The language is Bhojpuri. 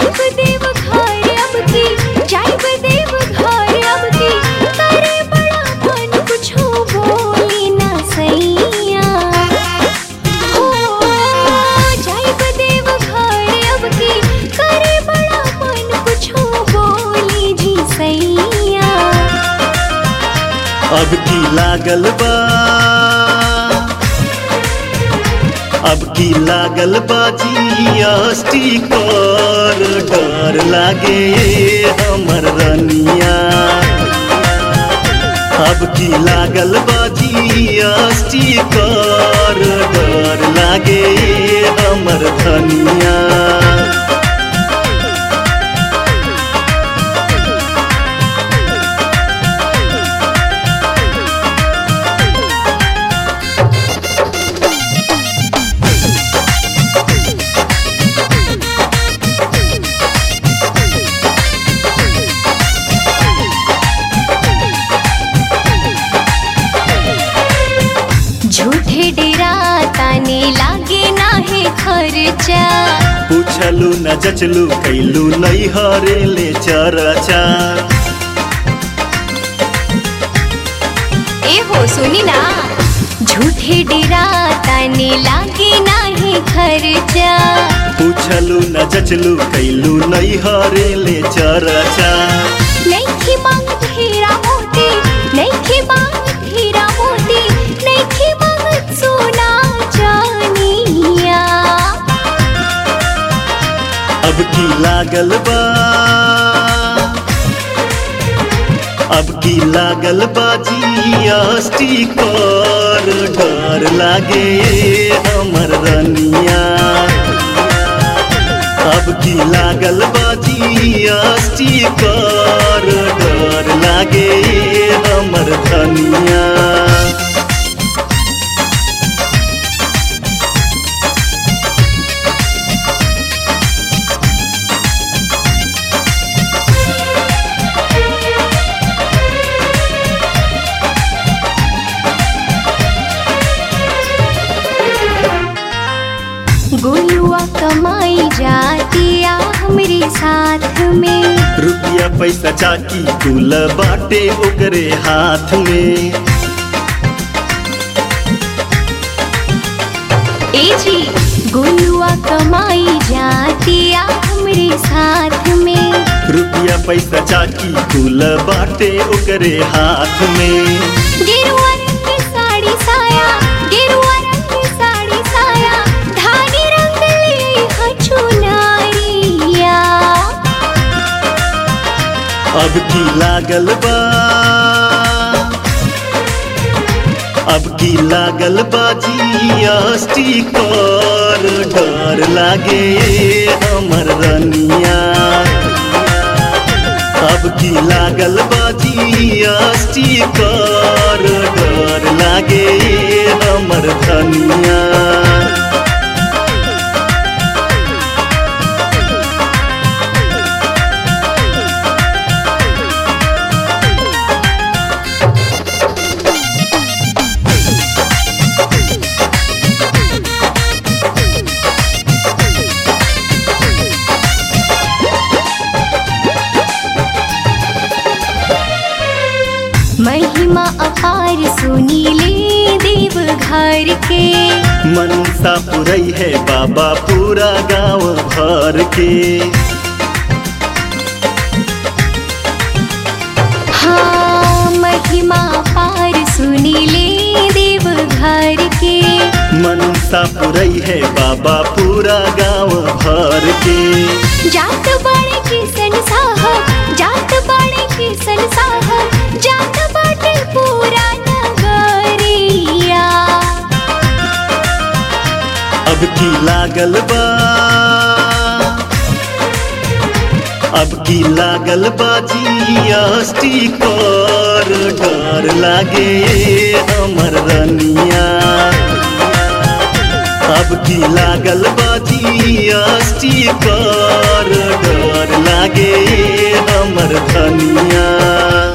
जाइब देव घर अब की जाइब देव घर अब की करे बड़ा मन कुछो बोली ना सैया हो जाइब देव घर अब की करे बड़ा मन कुछो बोली जी सैया अब की लागल बा अब की लागल बाजी अस्टी कर डर लागे हमर रनिया अब की लागल बाजी अस्टी कर डर लागे हमर धनिया झूठे डेरा ताने लागे नाहे खर्चा पूछलू न जचलू कैलू नहीं हरेले चरचा ए हो सुनी ना झूठे डेरा ताने लागे नाहे खर्चा पूछलू न जचलू कैलू नहीं हरेले चरचा नैखी मांगत हीरा मोती नैखी मांगत हीरा मोती नैखी मांगत सोना चानिया अब की लागल बा अब की लागल बाजी अस्टी कर डर लागे हमर रनिया अब की लागल बाजी अस्टी कर डर लागे हमर धनिया गोलुआ कमाई जातिया हमरे साथ में रुपया पैसा चाकी कुल बाटे ओकरे हाथ में ए जी गोलुआ कमाई जातिया हमरे साथ में रुपया पैसा चाकी कुल बाटे ओकरे हाथ में गेरुआ रंग की साड़ी साया गेरुआ रंग की साड़ी साया धानी रंग ले हछु नारिया अब की लागल बा अब की लागल बाजी अस्टी कर डर लागे हमर रनिया अब की लागल बाजी अस्टी कर डर लागे हमर धनिया महिमा अपार सुनीले देव घर के मनसा पुरई है बाबा पूरा गांव भर के हाँ महिमा अपार सुनीले देव घर के मनसा पुरई है बाबा पूरा गांव भर के जात बाड़े किसन साहब जात बाड़े किसन साहब जात बाटे पूरा नगरिया अब की लागल बा अब की लागल बाजी अस्टी कर डर लागे हमर रनिया अब की लागल बाजी अस्टी कर